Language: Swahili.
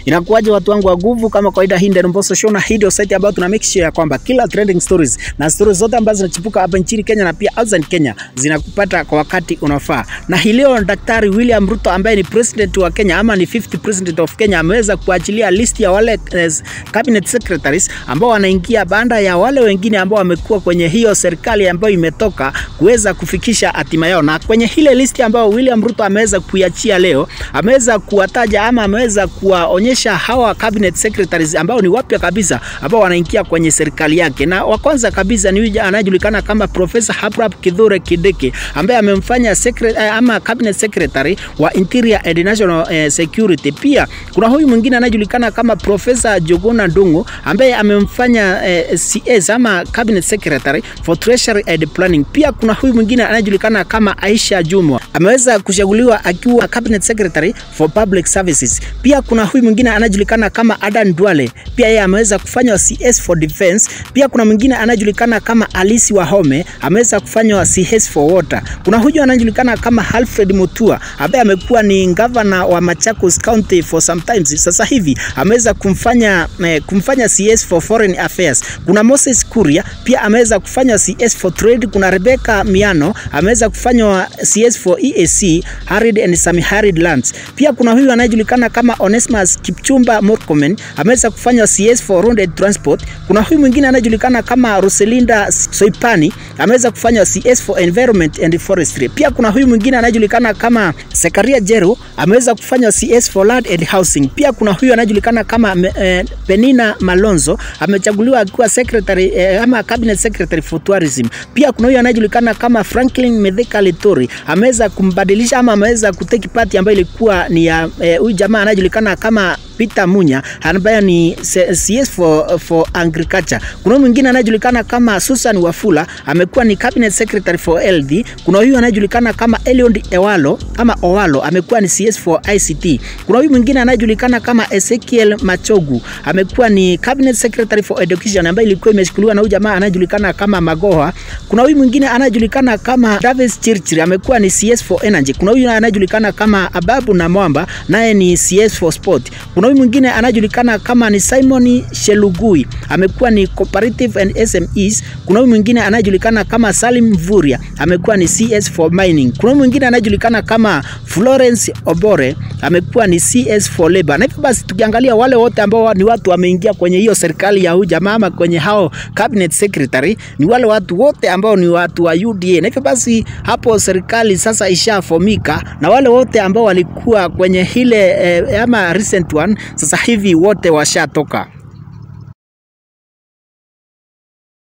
Inakuwaje watu wangu wa nguvu, kama kawaida, hii ndio Mbosso Show na hii ndio site ambayo tuna make sure ya kwamba kila trending stories na stories zote ambazo zinachipuka hapa nchini Kenya na pia outside Kenya zinakupata kwa wakati unaofaa. Na hii leo Daktari William Ruto ambaye ni president wa Kenya ama ni 50 president of Kenya ameweza kuachilia list ya wale eh, cabinet secretaries ambao wanaingia baada ya wale wengine ambao wamekuwa kwenye hiyo serikali ambayo imetoka kuweza kufikisha hatima yao. Na kwenye ile list ambayo William Ruto ameweza kuiachia leo, ameweza kuwataja ama ameweza kuwaonyesha hawa cabinet secretaries ambao ni wapya kabisa ambao wanaingia kwenye serikali yake, na wa kwanza kabisa ni yule anayejulikana kama Professor Abraham Kithure Kindiki ambaye amemfanya secretary, ama cabinet secretary wa Interior and National eh, Security. Pia kuna huyu mwingine anayejulikana kama Professor Jogona Ndungu ambaye amemfanya eh, CS ama cabinet secretary for treasury and planning. Pia kuna huyu mwingine anayejulikana kama Aisha Jumwa ameweza kuchaguliwa akiwa cabinet secretary for public services. Pia kuna huyu mwingine anayejulikana kama Adan Duale, pia yeye ameweza kufanywa CS for defense. Pia kuna mwingine anayejulikana kama Alisi Wahome ameweza kufanywa CS for water. Kuna huyu anayejulikana kama Alfred Mutua ambaye amekuwa ni governor wa Machakos County for some times. Sasa hivi ameweza kumfanya eh, kumfanya CS for foreign affairs. Kuna Moses Kuria pia ameweza kufanywa CS for trade. Kuna Rebecca Miano ameweza kufanywa CS for EAC arid and semi-arid lands. Pia kuna huyu anayejulikana kama Onesmus Kipchumba Murkomen ameweza kufanywa CS for road and transport. Kuna huyu mwingine anayejulikana kama Roselinda Soipani ameweza kufanywa CS for environment and forestry. Pia kuna huyu mwingine anayejulikana kama Sekaria Jeru ameweza kufanywa CS for land and housing. Pia kuna huyu anayejulikana kama eh, Penina Malonzo amechaguliwa akiwa secretary eh, ama cabinet secretary for tourism. Pia kuna huyu anayejulikana kama Franklin Mithika Lituri ameweza kumbadilisha ama ameweza kuteki party ambayo ilikuwa ni ya huyu eh, jamaa anayejulikana kama Peter Munya ambaye ni CS for, for agriculture. Kuna mwingine anayejulikana kama Susan Wafula amekuwa ni cabinet secretary for LD. Kuna huyu anayejulikana kama Eliud Ewalo ama Owalo amekuwa ni CS for ICT. Kuna huyu mwingine anayejulikana kama Ezekiel Machogu amekuwa ni cabinet secretary for education ambaye ilikuwa imeshikiliwa na huyu jamaa anayejulikana kama Magoha. Kuna huyu mwingine anayejulikana kama Davis Chirchir amekuwa ni CS for energy. Kuna huyu anayejulikana kama Ababu na Mwamba naye ni CS for sport. Kuna huyu mwingine anayejulikana kama ni Simon Shelugui amekuwa ni cooperative and SMEs. Kuna huyu mwingine anayejulikana kama Salim Mvuria amekuwa ni CS for mining. Kuna huyu mwingine anayejulikana kama Florence Obore amekuwa ni CS for labor. Na hivyo basi tukiangalia wale wote ambao ni watu wameingia kwenye hiyo serikali ya huyu jamaa ama kwenye hao cabinet secretary ni wale watu wote ambao ni watu wa UDA. Na hivyo basi hapo serikali sasa ishafomika na wale wote ambao walikuwa kwenye ile eh, ama recent one sasa hivi wote washatoka.